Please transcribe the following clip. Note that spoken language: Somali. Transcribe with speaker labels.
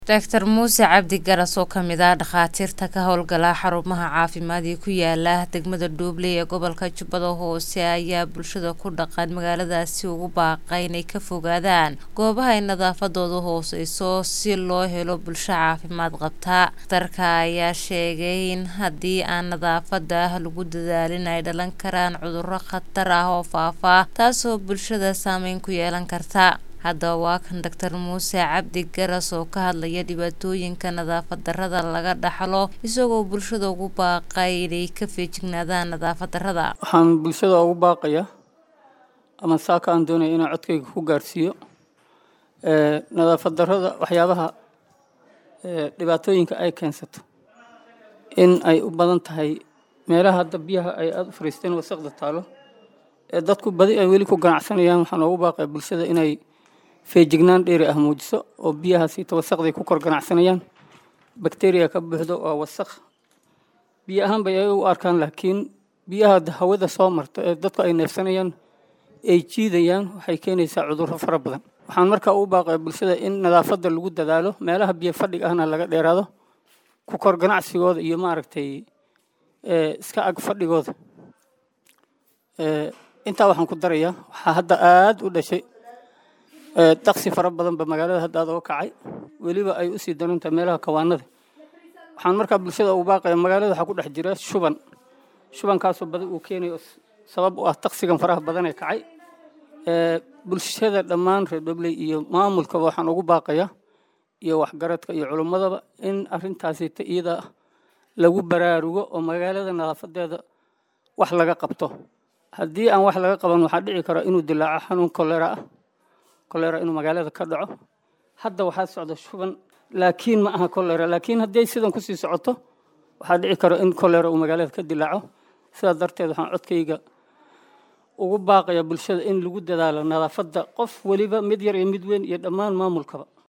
Speaker 1: Dr muuse cabdi garas oo kamid ah dhakhaatiirta ka howlgala xarumaha caafimaad ee ku yaala degmada dhuuble ee gobolka jubbada hoose ayaa bulshada ku dhaqan magaaladaasi ugu baaqay inay ka fogaadaan goobaha ay nadaafadoodu hooseyso si loo helo bulsho caafimaad qabta dhakhtarka ayaa sheegay in haddii aan nadaafada lagu dadaalin ay dhalan karaan cudurro khatar ah oo faafa taasoo bulshada saameyn ku yeelan karta haddaba waa kan doctor muuse cabdi garas oo ka hadlaya dhibaatooyinka nadaafad darrada laga dhaxlo isagoo bulshada ugu baaqay inay ka feejignaadaan nadaafad darrada
Speaker 2: waxaan bulshada ugu baaqayaa ama saaka aan doonaya inaan codkayga ku gaarsiiyo nadaafad darrada waxyaabaha dhibaatooyinka ay keensato in ay u badan tahay meelaha hadda biyaha ay aada u fariisteen wasaqda taalo ee dadku badi ay weli ku ganacsanayaan waxaan ugu baaqaya bulshada inay feejignaan dheeri ah muujiso oo biyahaasiita wasaqday ku kor ganacsanayaan bakteriya ka buuxdo waa wasaq biyo ahaan bay ay u arkaan laakiin biyaha hawada soo marta ee dadku ay neefsanayaan ay jiidayaan waxay keenaysaa cudurro fara badan waxaan markaa ugu baaqaya bulshada in nadaafadda lagu dadaalo meelaha biyo fadhiga ahna laga dheeraado ku kor ganacsigooda iyo maaragtay iska ag fadhigooda intaa waxaan ku darayaa waxaa hadda aada u dhashay daksi fara badanba magaalada hadda aad oo kacay weliba ay usii darantahay meelaha kawaanada waxaan markaa bulshada ugu baaqaya magaalada waxaa ku dhex jira shuban shubankaasoo badi uu keenayo sabab u ah taksigan faraha badan ee kacay bulshada dhammaan reer dhobley iyo maamulkaba waxaan ugu baaqayaa iyo waxgaradka iyo culummadaba in arrintaasita iyada lagu baraarugo oo magaalada nadaafadeeda wax laga qabto haddii aan wax laga qaban waxaa dhici kara inuu dilaaco xanuun kolera ah kolera inuu magaalada ka dhaco hadda waxaa socda shuban laakiin ma aha kolera laakiin haddii sidan kusii socoto waxaa dhici kara in kolera uu magaalada ka dilaaco sidaas darteed waxaan codkayga ugu baaqaya bulshada in lagu dadaalo nadaafadda qof weliba mid yar iyo mid weyn iyo dhammaan maamulkaba